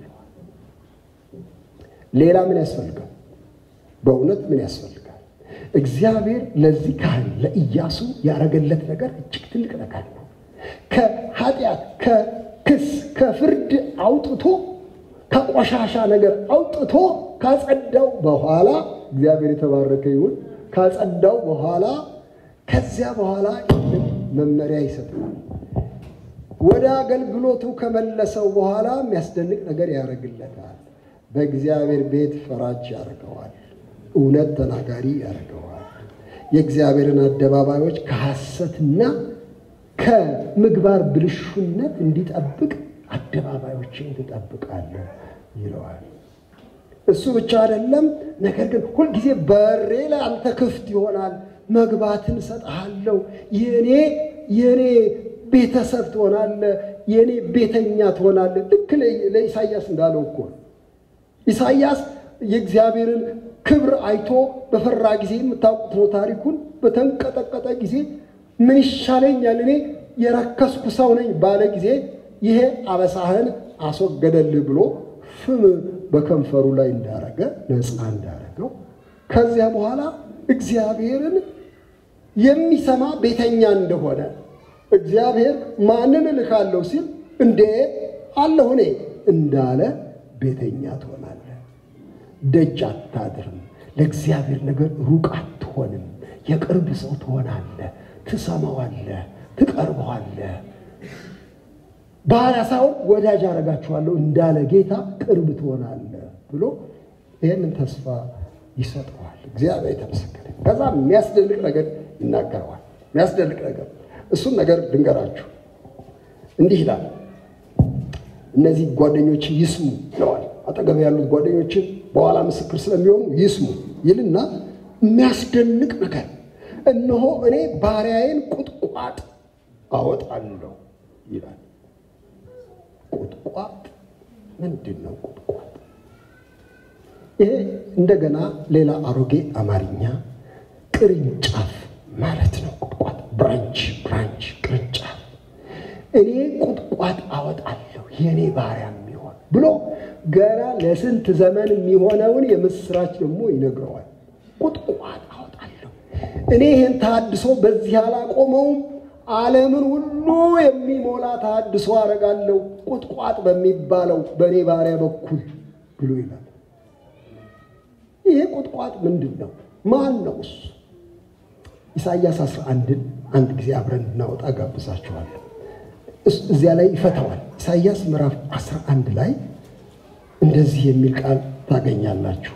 ሌላ ምን ያስፈልጋል? በእውነት ምን ያስፈልጋል? እግዚአብሔር ለዚህ ካህን ለኢያሱ ያደረገለት ነገር እጅግ ትልቅ ነገር ነው። ከኃጢአት፣ ከክስ፣ ከፍርድ አውጥቶ ከቆሻሻ ነገር አውጥቶ ካጸዳው በኋላ እግዚአብሔር የተባረከ ይሁን። ካጸዳው በኋላ ከዚያ በኋላ መመሪያ ይሰጣል። ወደ አገልግሎቱ ከመለሰው በኋላ የሚያስደንቅ ነገር ያደርግለታል። በእግዚአብሔር ቤት ፈራጅ ያደርገዋል። እውነት ተናጋሪ ያደርገዋል። የእግዚአብሔርን አደባባዮች ከሐሰትና ከምግባር ብልሹነት እንዲጠብቅ አደባባዮችን ትጠብቃለህ ይለዋል። እሱ ብቻ አይደለም፣ ነገር ግን ሁልጊዜ በሬ ላይ አንተ ክፍት ይሆናል። መግባትን እሰጥሃለሁ። የኔ የኔ ቤተሰብ ትሆናለህ። የኔ ቤተኛ ትሆናለህ። ልክ ለኢሳይያስ እንዳለው እኮ ኢሳይያስ የእግዚአብሔርን ክብር አይቶ በፈራ ጊዜ የምታውቁት ነው ታሪኩን። በተንቀጠቀጠ ጊዜ ምን ይሻለኛል እኔ የረከስኩ ሰው ነኝ ባለ ጊዜ ይሄ አበሳህን አስወገደልህ ብሎ ፍም በከንፈሩ ላይ እንዳረገ ነፃ እንዳረገው ከዚያ በኋላ እግዚአብሔርን የሚሰማ ቤተኛ እንደሆነ እግዚአብሔር ማንን እልካለሁ ሲል እንዴ አለሁ እኔ እንዳለ ቤተኛ ትሆናለህ። ደጅ አታድርም። ለእግዚአብሔር ነገር ሩቅ አትሆንም። የቅርብ ሰው ትሆናለህ። ትሰማዋለህ፣ ትቀርበዋለህ። ባሪያ ሳይሆን ወዳጅ አደርጋችኋለሁ እንዳለ ጌታ ቅርብ ትሆናለህ ብሎ ይህንን ተስፋ ይሰጠዋል። እግዚአብሔር የተመሰገነ። ከዛ የሚያስደንቅ ነገር ይናገረዋል። የሚያስደንቅ ነገር እሱን ነገር ድንገራችሁ እንዲህ ይላል። እነዚህ ጓደኞች ይስሙ ይለዋል። አጠገብ ያሉት ጓደኞችን በኋላ ምስክር ስለሚሆኑ ይስሙ ይልና የሚያስደንቅ ነገር እነሆ እኔ ባሪያዬን ቁጥቋጥ አወጣለሁ ይላል። ቁጥቋጥ ምንድን ነው? ቁጥቋጥ ይሄ እንደገና ሌላ አሮጌ አማርኛ ቅርንጫፍ ማለት ነው። ቁጥቋጥ ብራንች፣ ብራንች ቅርንጫፍ። እኔ ቁጥቋጥ አወጣለሁ የእኔ ባሪያ የሚሆን ብሎ ገና ለስንት ዘመን የሚሆነውን የምስራች ደግሞ ይነግረዋል። ቁጥቋጥ አወጣለሁ እኔ ይህን ታድሶ በዚህ አላቆመውም ዓለምን ሁሉ የሚሞላ ታድሶ አደርጋለሁ ቁጥቋጥ በሚባለው በእኔ ባሪያ በኩል ብሎ ይላል። ይሄ ቁጥቋጥ ምንድን ነው? ማን ነው እሱ? ኢሳይያስ 11ን አንድ ጊዜ አብረን እናወጣ ጋብዛችኋለሁ። እዚያ ላይ ይፈታዋል። ኢሳይያስ ምዕራፍ 11 ላይ እንደዚህ የሚል ቃል ታገኛላችሁ።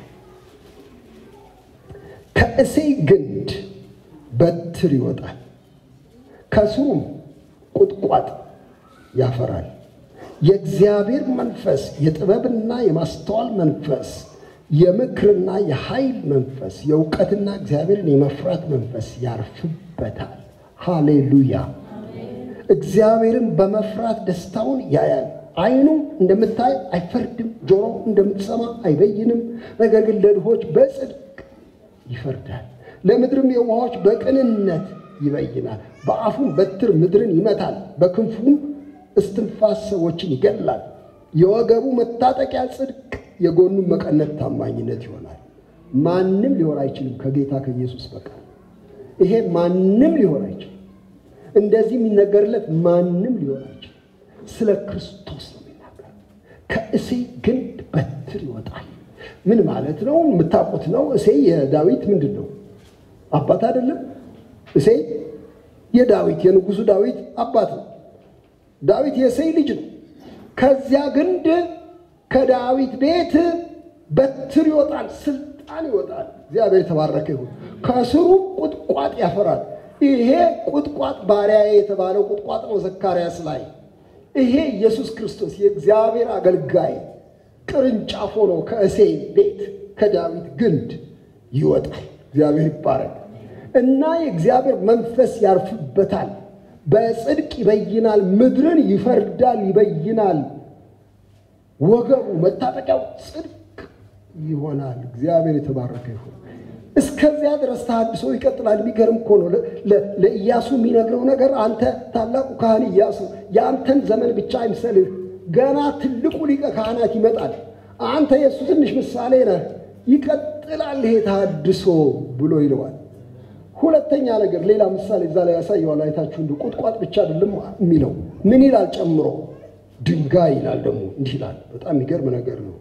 ከእሴይ ግንድ በትር ይወጣል፣ ከስሩም ቁጥቋጥ ያፈራል። የእግዚአብሔር መንፈስ የጥበብና የማስተዋል መንፈስ፣ የምክርና የኃይል መንፈስ፣ የእውቀትና እግዚአብሔርን የመፍራት መንፈስ ያርፍበታል። ሃሌሉያ! እግዚአብሔርን በመፍራት ደስታውን ያያል። ዓይኑ እንደምታይ አይፈርድም፣ ጆሮ እንደምትሰማ አይበይንም። ነገር ግን ለድሆች በጽድቅ ይፈርዳል፣ ለምድርም የውሃዎች በቅንነት ይበይናል። በአፉም በትር ምድርን ይመታል፣ በክንፉም እስትንፋስ ሰዎችን ይገድላል። የወገቡ መታጠቂያ ጽድቅ፣ የጎኑ መቀነት ታማኝነት ይሆናል። ማንም ሊሆን አይችልም ከጌታ ከኢየሱስ በቀር። ይሄ ማንም ሊሆን አይችልም። እንደዚህ የሚነገርለት ማንም ሊሆን አይችልም። ስለ ክርስቶስ ነው የሚናገር። ከእሴይ ግንድ በትር ይወጣል። ምን ማለት ነው? የምታውቁት ነው። እሴይ የዳዊት ምንድን ነው? አባት አይደለም? እሴይ የዳዊት የንጉሱ ዳዊት አባት ነው። ዳዊት የእሴይ ልጅ ነው። ከዚያ ግንድ ከዳዊት ቤት በትር ይወጣል፣ ስልጣን ይወጣል። እግዚአብሔር የተባረከ ይሁን። ከስሩ ቁጥቋጥ ያፈራል። ይሄ ቁጥቋጥ ባሪያዬ የተባለው ቁጥቋጥ ነው ዘካርያስ ላይ። ይሄ ኢየሱስ ክርስቶስ የእግዚአብሔር አገልጋይ ቅርንጫፍ ሆኖ ከእሴይ ቤት ከዳዊት ግንድ ይወጣል። እግዚአብሔር ይባረክ እና የእግዚአብሔር መንፈስ ያርፍበታል። በጽድቅ ይበይናል፣ ምድርን ይፈርዳል፣ ይበይናል። ወገቡ መታጠቂያው ጽድቅ ይሆናል። እግዚአብሔር የተባረከ ይሁን። እስከዚያ ድረስ ተሐድሶ ይቀጥላል። የሚገርም እኮ ነው። ለኢያሱ የሚነግረው ነገር አንተ ታላቁ ካህን ኢያሱ የአንተን ዘመን ብቻ አይምሰልህ፣ ገና ትልቁ ሊቀ ካህናት ይመጣል። አንተ የእሱ ትንሽ ምሳሌ ነህ። ይቀጥላል ይሄ ተሐድሶ ብሎ ይለዋል። ሁለተኛ ነገር ሌላ ምሳሌ እዛ ላይ ያሳየዋል። አይታችሁ እንዲ ቁጥቋጥ ብቻ አይደለም የሚለው ምን ይላል ጨምሮ? ድንጋይ ይላል ደግሞ እንዲህ ይላል። በጣም የሚገርም ነገር ነው።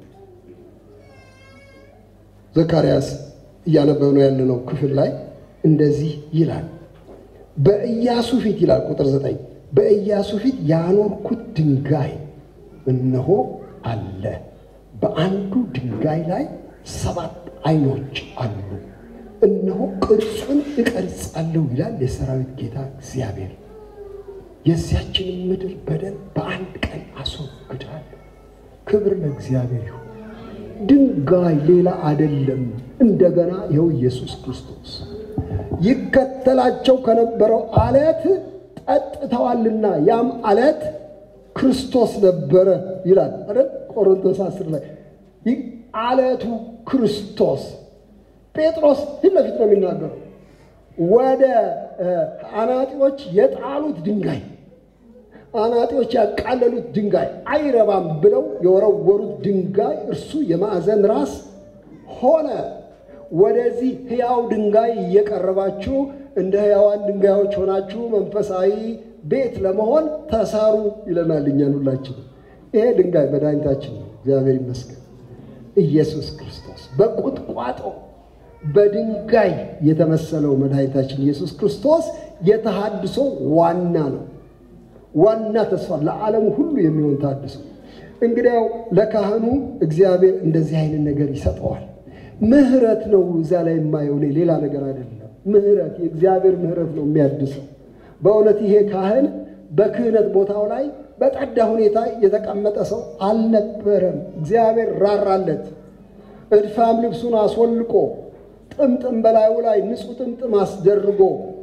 ዘካርያስ እያነበብነው ያለነው ክፍል ላይ እንደዚህ ይላል። በኢያሱ ፊት ይላል ቁጥር ዘጠኝ በኢያሱ ፊት ያኖርኩት ድንጋይ እነሆ አለ። በአንዱ ድንጋይ ላይ ሰባት ዓይኖች አሉ። እነሆ ቅርጹን እቀርጻለሁ ይላል የሰራዊት ጌታ እግዚአብሔር። የዚያችንን ምድር በደል በአንድ ቀን አስወግዳለሁ። ክብር ለእግዚአብሔር ይሁን። ድንጋይ ሌላ አይደለም። እንደገና ይኸው ኢየሱስ ክርስቶስ ይከተላቸው ከነበረው አለት ጠጥተዋልና ያም አለት ክርስቶስ ነበረ ይላል አይደል? ቆሮንቶስ አስር ላይ አለቱ ክርስቶስ ጴጥሮስ ፊት ለፊት ነው የሚናገረው። ወደ አናጢዎች የጣሉት ድንጋይ አናጢዎች ያቃለሉት ድንጋይ አይረባም ብለው የወረወሩት ድንጋይ እርሱ የማዕዘን ራስ ሆነ። ወደዚህ ሕያው ድንጋይ እየቀረባችሁ እንደ ሕያዋን ድንጋዮች ሆናችሁ መንፈሳዊ ቤት ለመሆን ተሳሩ ይለናል እኛን ሁላችን። ይሄ ድንጋይ መድኃኒታችን ነው። እግዚአብሔር ይመስገን። ኢየሱስ ክርስቶስ በቁጥቋጦ በድንጋይ የተመሰለው መድኃኒታችን ኢየሱስ ክርስቶስ የተሃድሶ ዋና ነው። ዋና ተስፋ ለዓለሙ ሁሉ የሚሆን ታድሶ። እንግዲያው ለካህኑ እግዚአብሔር እንደዚህ አይነት ነገር ይሰጠዋል። ምሕረት ነው እዛ ላይ የማየው እኔ ሌላ ነገር አይደለም። ምሕረት የእግዚአብሔር ምሕረት ነው የሚያድሰው። በእውነት ይሄ ካህን በክህነት ቦታው ላይ በጠዳ ሁኔታ የተቀመጠ ሰው አልነበረም። እግዚአብሔር ራራለት። እድፋም ልብሱን አስወልቆ ጥምጥም በላዩ ላይ ንጹሕ ጥምጥም አስደርጎ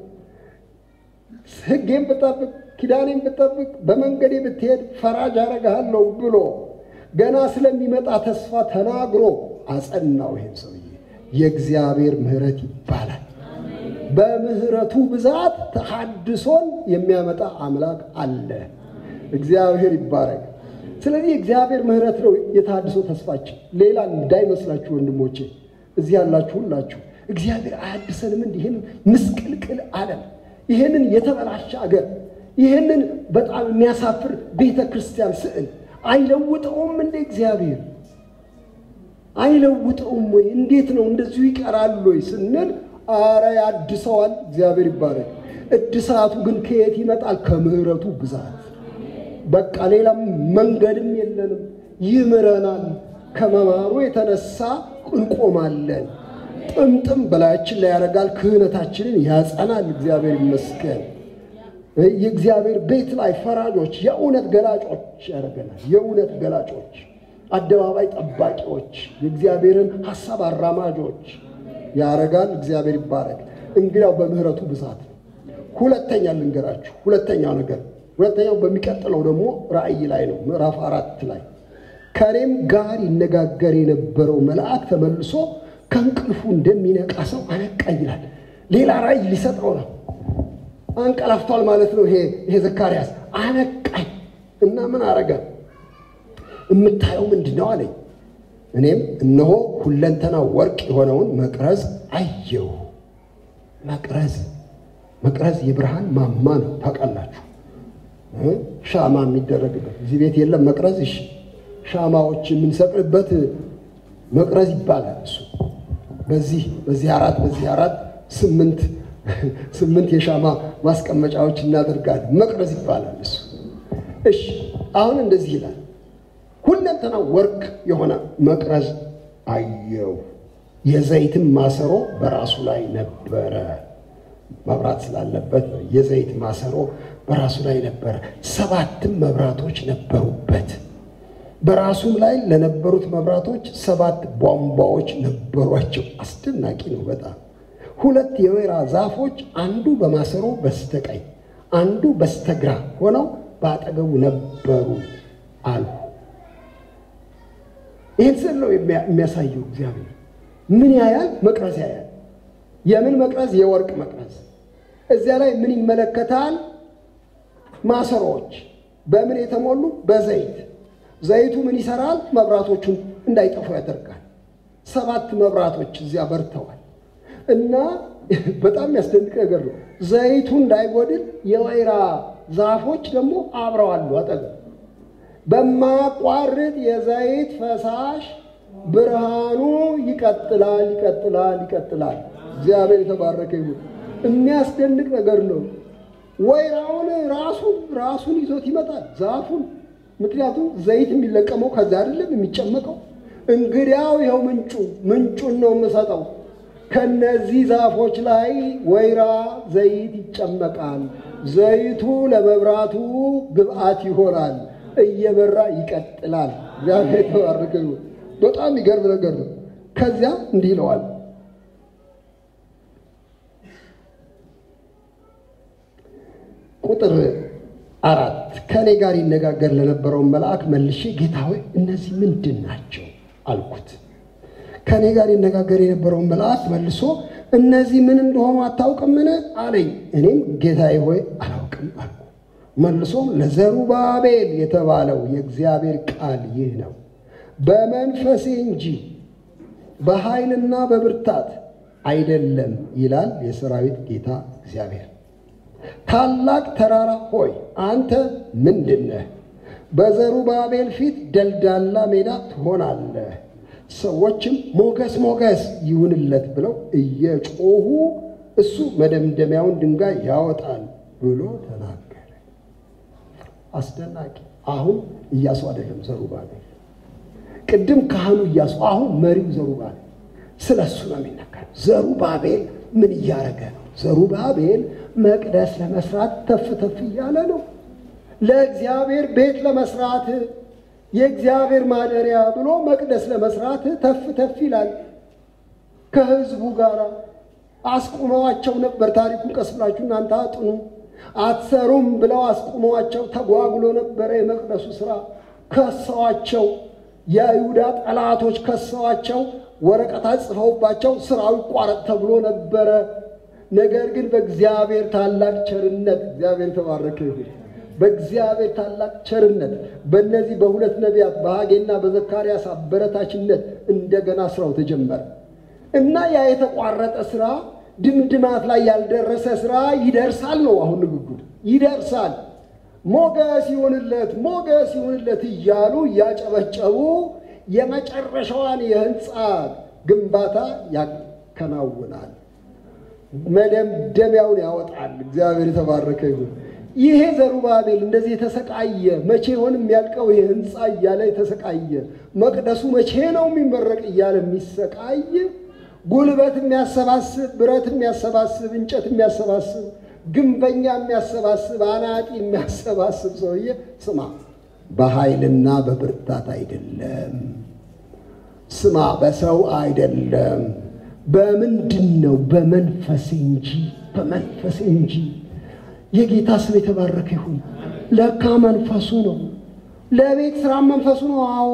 ሕጌን ብጠብቅ ኪዳኔን ብጠብቅ በመንገዴ ብትሄድ ፈራጅ አረግሃለሁ ብሎ ገና ስለሚመጣ ተስፋ ተናግሮ አጸናው። ይሄን ሰውዬ የእግዚአብሔር ምሕረት ይባላል። በምሕረቱ ብዛት ተሐድሶን የሚያመጣ አምላክ አለ። እግዚአብሔር ይባረክ። ስለዚህ እግዚአብሔር ምሕረት ነው የተሐድሶ ተስፋችን። ሌላ እንዳይመስላችሁ ወንድሞቼ፣ እዚህ ያላችሁ ሁላችሁ እግዚአብሔር አያድሰንም? እንዲህ ይህንን ምስቅልቅል ዓለም፣ ይህንን የተበላሸ አገር፣ ይህንን በጣም የሚያሳፍር ቤተ ክርስቲያን ስዕል አይለውጠውም እንደ እግዚአብሔር አይለውጠውም ወይ? እንዴት ነው እንደዚሁ ይቀራል ወይ ስንል፣ አረ ያድሰዋል። እግዚአብሔር ይባረክ። እድሳቱ ግን ከየት ይመጣል? ከምሕረቱ ብዛት። በቃ ሌላም መንገድም የለንም። ይምረናል። ከመማሩ የተነሳ እንቆማለን። ጥምጥም በላያችን ላይ ያደርጋል፣ ክህነታችንን ያጸናል። እግዚአብሔር ይመስገን። የእግዚአብሔር ቤት ላይ ፈራጆች፣ የእውነት ገላጮች ያደርገናል። የእውነት ገላጮች፣ አደባባይ ጠባቂዎች፣ የእግዚአብሔርን ሐሳብ አራማጆች ያደርጋል። እግዚአብሔር ይባረክ። እንግዲያው በምህረቱ ብዛት ነው። ሁለተኛ ልንገራችሁ። ሁለተኛው ነገር ሁለተኛው በሚቀጥለው ደግሞ ራእይ ላይ ነው፣ ምዕራፍ አራት ላይ ከእኔም ጋር ይነጋገር የነበረው መልአክ ተመልሶ ከእንቅልፉ እንደሚነቃ ሰው አነቃ ይላል። ሌላ ራእይ ሊሰጠው ነው። አንቀላፍቷል ማለት ነው። ይሄ ይሄ ዘካርያስ አነቃኝ እና ምን አረገ? የምታየው ምንድን ነው አለኝ። እኔም እነሆ ሁለንተና ወርቅ የሆነውን መቅረዝ አየሁ። መቅረዝ መቅረዝ የብርሃን ማማ ነው። ታውቃላችሁ፣ ሻማ የሚደረግበት እዚህ ቤት የለም መቅረዝ። እሺ፣ ሻማዎች የምንሰቅልበት መቅረዝ ይባላል። እሱ በዚህ በዚህ አራት በዚህ አራት ስምንት ስምንት የሻማ ማስቀመጫዎች እናደርጋለን። መቅረዝ ይባላል እሱ። እሺ፣ አሁን እንደዚህ ይላል ሁለንተና ወርቅ የሆነ መቅረዝ አየው። የዘይትም ማሰሮ በራሱ ላይ ነበረ። መብራት ስላለበት የዘይት ማሰሮ በራሱ ላይ ነበረ። ሰባትም መብራቶች ነበሩበት። በራሱም ላይ ለነበሩት መብራቶች ሰባት ቧንቧዎች ነበሯቸው። አስደናቂ ነው በጣም ሁለት የወይራ ዛፎች አንዱ በማሰሮ በስተቀኝ አንዱ በስተግራ ሆነው በአጠገቡ ነበሩ አሉ። ይህን ስል ነው የሚያሳየው። እግዚአብሔር ምን ያያል? መቅረዝ ያያል። የምን መቅረዝ? የወርቅ መቅረዝ። እዚያ ላይ ምን ይመለከታል? ማሰሮዎች በምን የተሞሉ? በዘይት። ዘይቱ ምን ይሰራል? መብራቶቹን እንዳይጠፉ ያደርጋል። ሰባት መብራቶች እዚያ በርተዋል እና በጣም የሚያስደንቅ ነገር ነው። ዘይቱ እንዳይጎድል የወይራ ዛፎች ደግሞ አብረው አሉ አጠገብ በማያቋርጥ የዘይት ፈሳሽ ብርሃኑ ይቀጥላል ይቀጥላል ይቀጥላል። እግዚአብሔር የተባረከ ይሁን። የሚያስደንቅ ነገር ነው። ወይራውን ራሱን ራሱን ይዞት ይመጣል ዛፉን። ምክንያቱም ዘይት የሚለቀመው ከዛ አይደለም የሚጨመቀው። እንግዲያው ይኸው ምንጩ ምንጩን ነው የምሰጠው። ከነዚህ ዛፎች ላይ ወይራ ዘይት ይጨመቃል። ዘይቱ ለመብራቱ ግብአት ይሆናል። እየበራ ይቀጥላል። እግዚአብሔር የተባረከ ይሁን። በጣም ይገርም ነገር ነው። ከዚያ እንዲህ ይለዋል ቁጥር አራት ከእኔ ጋር ይነጋገር ለነበረውን መልአክ መልሼ ጌታ ሆይ እነዚህ ምንድን ናቸው አልኩት። ከእኔ ጋር ይነጋገር የነበረውን መልአክ መልሶ እነዚህ ምን እንደሆኑ አታውቅምን አለኝ። እኔም ጌታዬ ሆይ አላውቅም አልኩ። መልሶም ለዘሩባቤል የተባለው የእግዚአብሔር ቃል ይህ ነው፣ በመንፈሴ እንጂ በኃይልና በብርታት አይደለም ይላል የሰራዊት ጌታ እግዚአብሔር። ታላቅ ተራራ ሆይ አንተ ምንድን ነህ? በዘሩባቤል ፊት ደልዳላ ሜዳ ትሆናለህ። ሰዎችም ሞገስ ሞገስ ይሁንለት ብለው እየጮሁ እሱ መደምደሚያውን ድንጋይ ያወጣል ብሎ ተናገረ። አስደናቂ። አሁን ኢያሱ አይደለም ዘሩባቤል። ቅድም ካህኑ ኢያሱ፣ አሁን መሪው ዘሩባቤል። ስለ እሱ ነው የሚናገረው። ዘሩባቤል ምን እያደረገ ነው? ዘሩባቤል መቅደስ ለመስራት ተፍ ተፍ እያለ ነው። ለእግዚአብሔር ቤት ለመስራት የእግዚአብሔር ማደሪያ ብሎ መቅደስ ለመስራት ተፍ ተፍ ይላል። ከህዝቡ ጋር አስቁመዋቸው ነበር። ታሪኩን ቀስ ብላችሁ እናንተ አጥኑ። አትሰሩም ብለው አስቁመዋቸው ተጓጉሎ ነበረ የመቅደሱ ስራ። ከሰዋቸው፣ የይሁዳ ጠላቶች ከሰዋቸው፣ ወረቀት ጽፈውባቸው ስራው ይቋረጥ ተብሎ ነበረ። ነገር ግን በእግዚአብሔር ታላቅ ቸርነት እግዚአብሔር የተባረከ ይሁን። በእግዚአብሔር ታላቅ ቸርነት በእነዚህ በሁለት ነቢያት በሐጌና በዘካርያስ አበረታችነት እንደገና ስራው ተጀመረ እና ያ የተቋረጠ ስራ ድምድማት ላይ ያልደረሰ ስራ ይደርሳል ነው አሁን ንግግሩ። ይደርሳል፣ ሞገስ ይሁንለት፣ ሞገስ ይሁንለት እያሉ እያጨበጨቡ የመጨረሻዋን የህንፃ ግንባታ ያከናውናል። መደምደሚያውን ያወጣል። እግዚአብሔር የተባረከ ይሁን። ይሄ ዘሩባቤል እንደዚህ የተሰቃየ መቼ ይሆን የሚያልቀው ይሄ ህንፃ እያለ የተሰቃየ መቅደሱ መቼ ነው የሚመረቅ እያለ የሚሰቃይ ጉልበት የሚያሰባስብ ብረት የሚያሰባስብ እንጨት የሚያሰባስብ ግንበኛ የሚያሰባስብ አናጢ የሚያሰባስብ ሰውዬ ስማ፣ በኃይልና በብርታት አይደለም። ስማ፣ በሰው አይደለም። በምንድን ነው? በመንፈስ እንጂ በመንፈስ እንጂ። የጌታ ስም የተባረከ ይሁን። ለካ መንፈሱ ነው። ለቤት ስራ መንፈሱ ነው። አዎ፣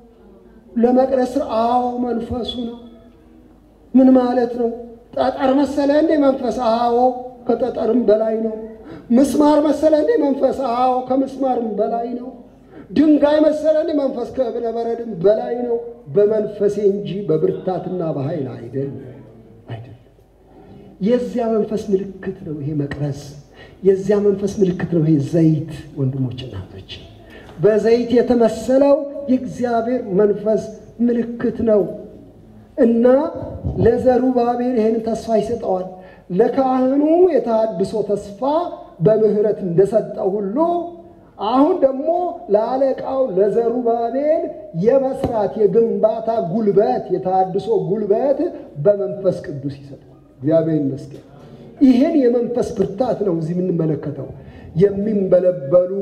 ለመቅደስ ስራ አዎ፣ መንፈሱ ነው። ምን ማለት ነው? ጠጠር መሰለ እንዴ መንፈስ? አዎ፣ ከጠጠርም በላይ ነው። ምስማር መሰለ እንዴ መንፈስ? አዎ፣ ከምስማርም በላይ ነው። ድንጋይ መሰለ እንዴ መንፈስ? ከእብነ በረድም በላይ ነው። በመንፈሴ እንጂ በብርታትና በኃይል አይደለም አይደለም። የዚያ መንፈስ ምልክት ነው ይሄ መቅረዝ። የዚያ መንፈስ ምልክት ነው ይሄ ዘይት። ወንድሞች እናቶች፣ በዘይት የተመሰለው የእግዚአብሔር መንፈስ ምልክት ነው እና ለዘሩባቤል ይህን ተስፋ ይሰጠዋል። ለካህኑ የተሃድሶ ተስፋ በምህረት እንደሰጠው ሁሉ አሁን ደግሞ ለአለቃው ለዘሩባቤል የመስራት የግንባታ ጉልበት የተሃድሶ ጉልበት በመንፈስ ቅዱስ ይሰጠዋል። እግዚአብሔር ይመስገን። ይህን የመንፈስ ብርታት ነው እዚህ የምንመለከተው። የሚንበለበሉ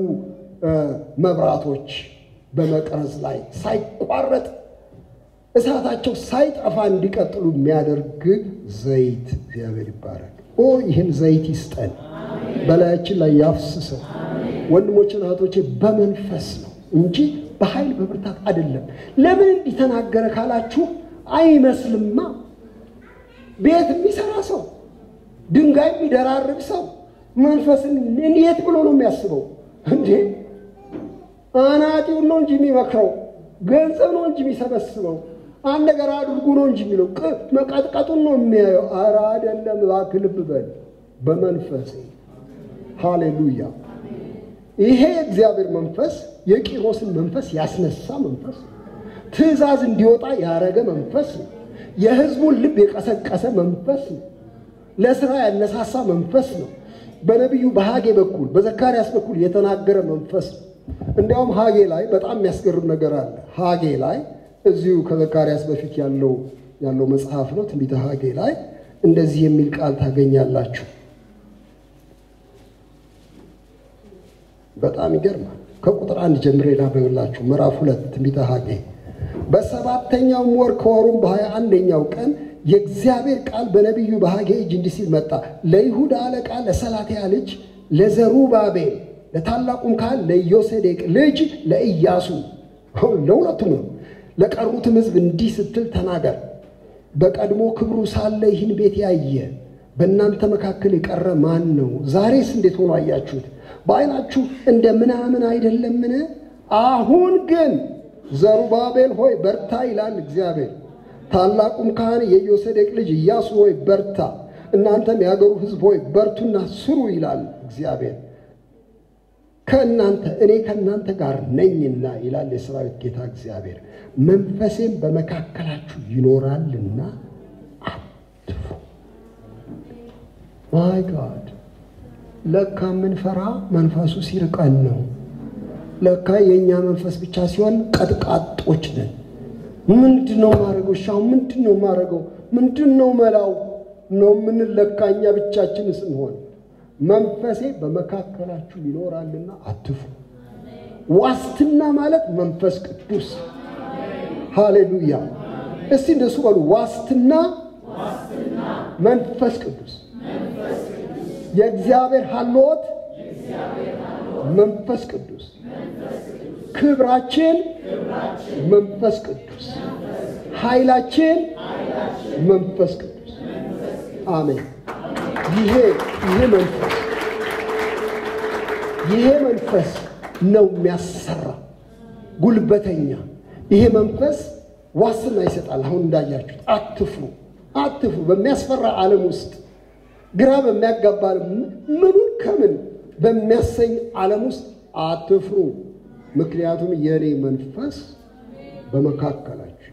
መብራቶች በመቅረዝ ላይ ሳይቋረጥ እሳታቸው ሳይጠፋ እንዲቀጥሉ የሚያደርግ ዘይት እግዚአብሔር ይባረክ። ኦ ይህን ዘይት ይስጠን፣ በላያችን ላይ ያፍስሰው። ወንድሞችን እህቶቼ፣ በመንፈስ ነው እንጂ በኃይል በብርታት አይደለም። ለምን እንዲህ ተናገረ ካላችሁ አይመስልማ። ቤት የሚሰራ ሰው፣ ድንጋይ የሚደራርብ ሰው መንፈስን እንዴት ብሎ ነው የሚያስበው እንዴ? አናጢውን ነው እንጂ የሚመክረው፣ ገንዘብ ነው እንጂ የሚሰበስበው አንድ ነገር አድርጉ ነው እንጂ የሚለው መቀጥቀጡን ነው የሚያየው። ኧረ አይደለም፣ እባክህ ልብ በል በመንፈስ ሃሌሉያ። ይሄ የእግዚአብሔር መንፈስ የቂሮስን መንፈስ ያስነሳ መንፈስ ነው። ትእዛዝ እንዲወጣ ያረገ መንፈስ ነው። የሕዝቡን ልብ የቀሰቀሰ መንፈስ ነው። ለስራ ያነሳሳ መንፈስ ነው። በነቢዩ በሐጌ በኩል በዘካርያስ በኩል የተናገረ መንፈስ ነው። እንዲያውም ሐጌ ላይ በጣም የሚያስገርም ነገር አለ። ሐጌ ላይ እዚሁ ከዘካርያስ በፊት ያለው ያለው መጽሐፍ ነው። ትንቢተ ሐጌ ላይ እንደዚህ የሚል ቃል ታገኛላችሁ። በጣም ይገርማል። ከቁጥር አንድ ጀምሬ ላንብብላችሁ። ምዕራፍ ሁለት ትንቢተ ሐጌ በሰባተኛውም ወር ከወሩም በሀያ አንደኛው ቀን የእግዚአብሔር ቃል በነቢዩ በሐጌ እጅ እንዲህ ሲል መጣ። ለይሁዳ አለቃ ለሰላትያ ልጅ ለዘሩባቤል ለታላቁም ካህን ለዮሴዴቅ ልጅ ለኢያሱ ለሁለቱም ነው ለቀሩትም ሕዝብ እንዲህ ስትል ተናገር። በቀድሞ ክብሩ ሳለ ይህን ቤት ያየ በእናንተ መካከል የቀረ ማን ነው? ዛሬስ እንዴት ሆኖ አያችሁት? በዓይናችሁ እንደ ምናምን አይደለምን? አሁን ግን ዘሩባቤል ሆይ በርታ ይላል እግዚአብሔር። ታላቁም ካህን የዮሴዴቅ ልጅ ኢያሱ ሆይ በርታ፣ እናንተም የአገሩ ሕዝብ ሆይ በርቱና ስሩ ይላል እግዚአብሔር ከእናንተ እኔ ከእናንተ ጋር ነኝና ይላል የሰራዊት ጌታ እግዚአብሔር። መንፈሴም በመካከላችሁ ይኖራልና አትፍሩ። ማይ ጋድ ለካ የምንፈራ መንፈሱ ሲርቀን ነው። ለካ የእኛ መንፈስ ብቻ ሲሆን ቀጥቃጦች ነን። ምንድን ነው ማድረገው? ሻው ምንድን ነው ማድረገው? ምንድን ነው መላው ነው የምንለካ እኛ ብቻችን ስንሆን መንፈሴ በመካከላችሁ ይኖራልና አትፍሩ። ዋስትና ማለት መንፈስ ቅዱስ ሃሌሉያ። እስቲ እንደሱ በሉ። ዋስትና መንፈስ ቅዱስ፣ የእግዚአብሔር ሀልዎት መንፈስ ቅዱስ፣ ክብራችን መንፈስ ቅዱስ፣ ኃይላችን መንፈስ ቅዱስ። አሜን። ይሄ ይሄ መንፈስ ይሄ መንፈስ ነው የሚያሰራ ጉልበተኛ። ይሄ መንፈስ ዋስትና ይሰጣል። አሁን እንዳያችሁት አትፍሩ፣ አትፍሩ። በሚያስፈራ ዓለም ውስጥ ግራ በሚያጋባ ምኑን ከምን በሚያሰኝ ዓለም ውስጥ አትፍሩ፣ ምክንያቱም የእኔ መንፈስ በመካከላችሁ።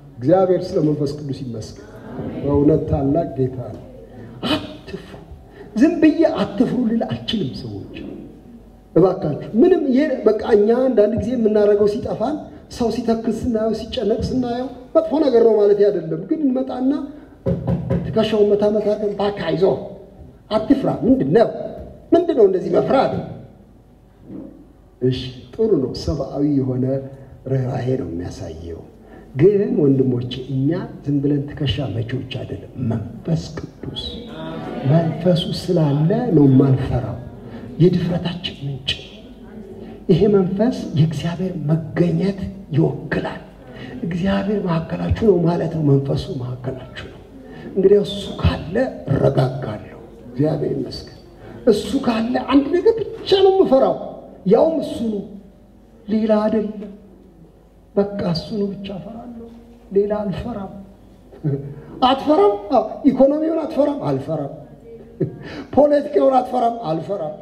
እግዚአብሔር ስለ መንፈስ ቅዱስ ይመስገን። በእውነት ታላቅ ጌታ ነው። አትፍሩ። ዝም ብዬ አትፍሩ ልል አልችልም። ሰዎች እባካችሁ ምንም ይሄ በቃ እኛ አንዳንድ ጊዜ የምናደርገው ሲጠፋን ሰው ሲተክዝ ስናየው ሲጨነቅ ስናየው መጥፎ ነገር ነው ማለት አይደለም። ግን እንመጣና ትከሻውን መታ መታ አድርገን እባክህ አይዞህ አትፍራ። ምንድን ነው ምንድን ነው እንደዚህ መፍራት? እሺ ጥሩ ነው። ሰብአዊ የሆነ ርኅራሄ ነው የሚያሳየው። ግን ወንድሞቼ እኛ ዝም ብለን ትከሻ መቼዎች አይደለም። መንፈስ ቅዱስ መንፈሱ ስላለ ነው የማንፈራው። የድፍረታችን ምንጭ ይሄ መንፈስ የእግዚአብሔር መገኘት ይወክላል። እግዚአብሔር መካከላችሁ ነው ማለት ነው። መንፈሱ መካከላችሁ ነው። እንግዲህ እሱ ካለ እረጋጋለሁ። እግዚአብሔር ይመስገን። እሱ ካለ አንድ ነገር ብቻ ነው የምፈራው፣ ያውም እሱ ነው፣ ሌላ አይደለም። በቃ እሱ ነው ብቻ እፈራለሁ፣ ሌላ አልፈራም። አትፈራም? ኢኮኖሚውን አትፈራም? አልፈራም። ፖለቲካውን አትፈራም? አልፈራም።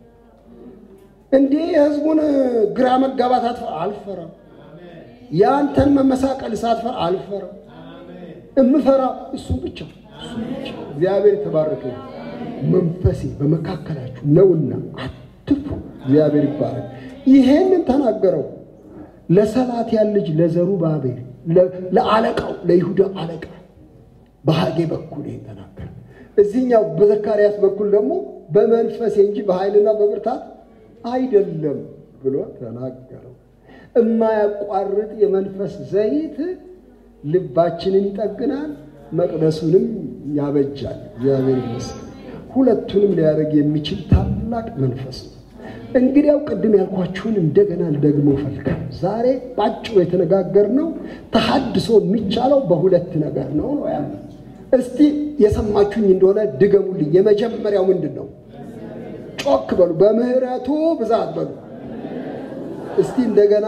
እንዲህ የህዝቡን ግራ መጋባት አትፈራ? አልፈራም። የአንተን መመሳቀል ሳትፈራ አልፈራም። እምፈራ እሱን ብቻ እሱን ብቻ። እግዚአብሔር የተባረከ መንፈሴ በመካከላችሁ ነውና አትፍሩ። እግዚአብሔር ይባረክ። ይሄንን ተናገረው ለሰላትያል ልጅ ለዘሩባቤል ለአለቃው ለይሁዳ አለቃ በሐጌ በኩል ይሄን ተናገረ። እዚህኛው በዘካርያስ በኩል ደግሞ በመንፈሴ እንጂ በኃይልና በብርታት አይደለም ብሎ ተናገረው። እማያቋርጥ የመንፈስ ዘይት ልባችንን ይጠግናል፣ መቅደሱንም ያበጃል። እግዚአብሔር ይመስገን። ሁለቱንም ሊያደርግ የሚችል ታላቅ መንፈስ ነው። እንግዲያው ቅድም ያልኳችሁን እንደገና ልደግመው እፈልጋለሁ። ዛሬ ባጭሩ የተነጋገርነው ተሐድሶ የሚቻለው በሁለት ነገር ነው ነው ያለ። እስቲ የሰማችሁኝ እንደሆነ ድገሙልኝ። የመጀመሪያው ምንድን ነው? ጮክ በሉ። በምህረቱ ብዛት በሉ እስቲ እንደገና።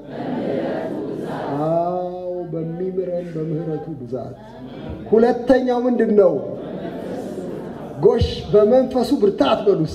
አዎ በሚምረን በምህረቱ ብዛት። ሁለተኛው ምንድን ነው? ጎሽ በመንፈሱ ብርታት በሉ እስቲ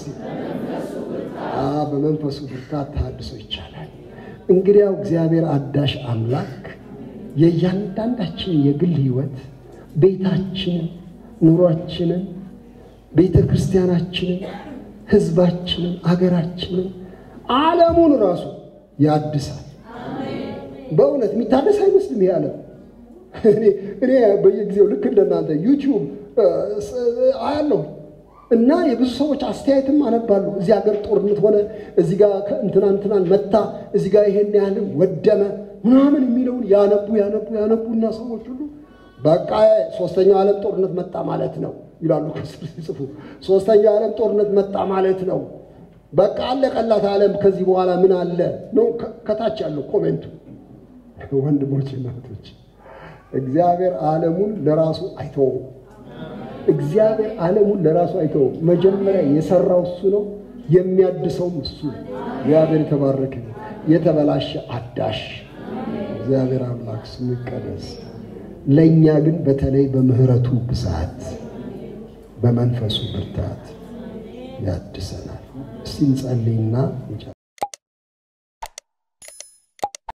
በመንፈሱ ብርታት ተሐድሶ ይቻላል። እንግዲያው እግዚአብሔር አዳሽ አምላክ የእያንዳንዳችን የግል ሕይወት ቤታችንን፣ ኑሯችንን፣ ቤተ ክርስቲያናችንን፣ ሕዝባችንን፣ አገራችንን፣ ዓለሙን ራሱ ያድሳል። በእውነት የሚታደስ አይመስልም ይሄ ዓለም። እኔ በየጊዜው ልክ እንደናንተ ዩቲዩብ አያለሁ እና የብዙ ሰዎች አስተያየትም አነባለሁ። እዚህ ሀገር ጦርነት ሆነ፣ እዚህ ጋር እንትና እንትናን መታ፣ እዚህ ጋር ይሄን ያህል ወደመ ምናምን የሚለውን ያነቡ ያነቡ ያነቡና ሰዎች ሁሉ በቃ ሶስተኛው ዓለም ጦርነት መጣ ማለት ነው ይላሉ ሲጽፉ። ሶስተኛው ዓለም ጦርነት መጣ ማለት ነው። በቃ አለቀላት ዓለም ከዚህ በኋላ ምን አለ ነው ከታች ያለው ኮሜንቱ። ወንድሞች እናቶች፣ እግዚአብሔር ዓለሙን ለራሱ አይተውም። እግዚአብሔር ዓለሙን ለራሱ አይተውም። መጀመሪያ የሰራው እሱ ነው፣ የሚያድሰውም እሱ ነው። እግዚአብሔር የተባረከ የተበላሸ አዳሽ እግዚአብሔር አምላክ ስሙ ይቀደስ። ለእኛ ግን በተለይ በምሕረቱ ብዛት በመንፈሱ ብርታት ያድሰናል። እስቲ እንጸልይና